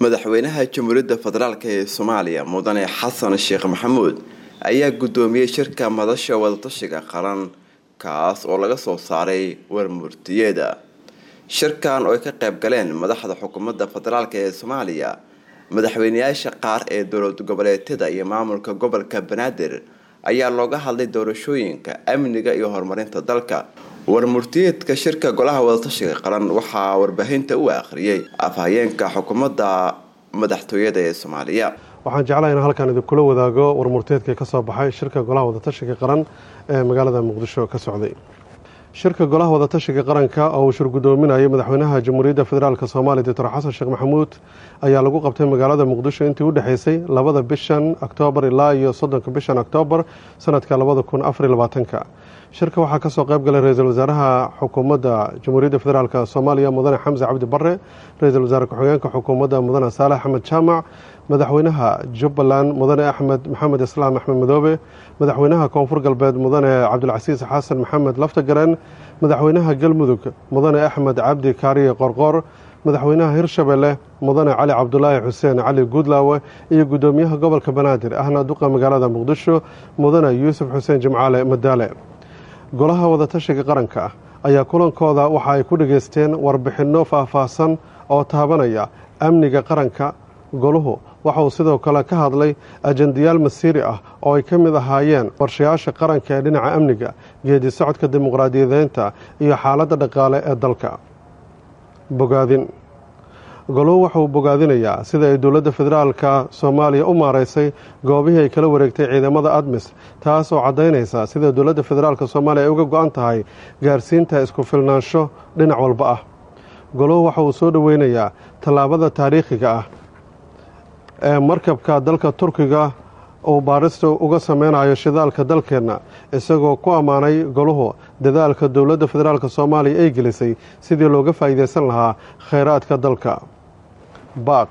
madaxweynaha jamhuuriyadda federaalk ee soomaaliya mudane xasan sheekh maxamuud ayaa guddoomiyey shirka madasha wadatashiga qaran kaas oo laga soo saaray warmurtiyeeda shirkan oo ay ka qayb galeen madaxda xukuumadda federaalk ee soomaaliya madaxweyneyaasha qaar ee dowlad goboleedyada iyo maamulka gobolka banaadir ayaa looga hadlay doorashooyinka amniga iyo horumarinta dalka warmurtiyeedka shirka golaha wadatashiga qaran waxaa warbaahinta u akhriyey afhayeenka xukuumadda madaxtooyada ee soomaaliya waxaan jeclahay in halkan idinkula wadaago warmurteedka ka soo baxay shirka golaha wadatashiga qaran ee magaalada muqdisho ka socday shirka golaha wadatashiga qaranka oo uu shir guddoominayay madaxweynaha jamhuuriyadda federaalk soomaaliya doctor xasan sheekh maxamuud ayaa lagu qabtay magaalada muqdisho intii u dhexeysay labada bishan oktoobar ilaa iyo soddonka bishan oktoobar sanadka labada kun afariy labaatanka shirka waxaa kasoo qayb galay ra-iisul wasaaraha xukuumadda jamhuuriyadda federaalk soomaaliya mudane xamse cabdi bare ra-iisul wasaare ku-xigeenka xukuumadda mudane saalex axmed jaamac madaxweynaha jubbaland mudane axmed maxamed islaam axmed madoobe madaxweynaha koonfur galbeed mudane cabdilcasiis xasan maxamed laftagaren madaxweynaha galmudug mudane axmed cabdi kaariye qorqoor madaxweynaha hirshabelle mudane cali cabdulaahi xuseen cali guudlaawe iyo guddoomiyaha gobolka banaadir ahna duqa magaalada muqdisho mudane yuusuf xuseen jimcaale madaale golaha wadatashiga qaranka ayaa kulankooda waxa ay ku dhageysteen warbixinno faahfaahsan oo taabanaya amniga qaranka goluhu waxa uu sidoo kale ka hadlay ajendayaal masiiri ah oo ay ka mid ahaayeen qorshayaasha qaranka ee dhinaca amniga geedi socodka dimuqraadiyadeynta iyo xaaladda dhaqaale ee dalka bogaadin goluhu waxauu bogaadinayaa sida ay dowladda federaalka soomaaliya u maaraysay goobihii ay kala wareegtay ciidamada admis taas oo caddaynaysa sida dowladda federaalka soomaaliya ay uga go-an tahay gaarsiinta isku filnaansho dhinac walba ah goluhu waxa uu soo dhoweynayaa tallaabada taariikhiga ah ee markabka dalka turkiga uu baarista uga sameynayo shidaalka dalkeenna isagoo ku ammaanay goluhu dadaalka dowladda federaalk soomaaliya ay gelisay sidii looga faa'iideysan lahaa kheyraadka dalka baaq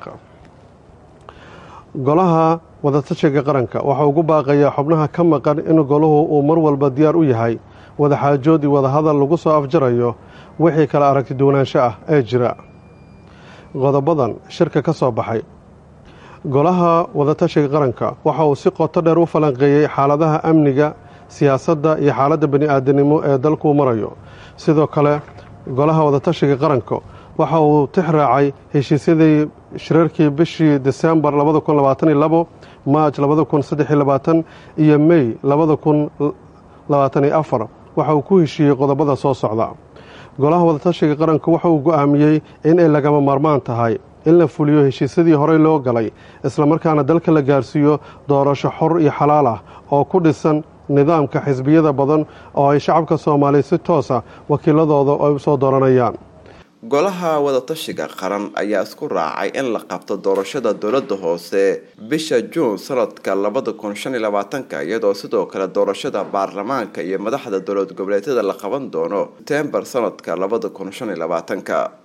golaha wadatashiga qaranka waxaa ugu baaqayaa xubnaha ka maqan in goluhu uu mar walba diyaar u yahay wadaxaajood iyo wadahadal lagu soo afjarayo wixii kala aragti duwanaansho ah ee jira qodobadan shirka ka soo baxay golaha wadatashiga qaranka waxa uu si qoto dheer u falanqeeyey xaaladaha amniga siyaasadda iyo xaaladda bani-aadanimo ee dalkuu marayo sidoo kale golaha wadatashiga qaranka waxa uu tix raacay heshiisyadii shirarkii bishii desembar labada kun labaataniyo labo maaj labada kun saddexiyo labaatan iyo mey labada kun labaataniyo afar waxa uu ku heshiiyey qodobada soo socda golaha wadatashiga qaranka waxa uu go-aamiyey in ay lagama maarmaan tahay in la fuliyo heshiisyadii horey loo galay islamarkaana dalka la gaarsiiyo doorasho xor iyo xalaal ah oo ku dhisan nidaamka xisbiyada badan oo ay shacabka soomaaliya si toosa wakiiladooda ay u soo dooranayaan golaha wadatashiga qaran ayaa isku raacay in la qabto doorashada dowladda hoose bisha juun sanadka labada kun shan iyo labaatanka iyadoo sidoo kale doorashada baarlamaanka iyo madaxda dowlad goboleedyada la qaban doono setembar sanadka labada kun shan iyo labaatanka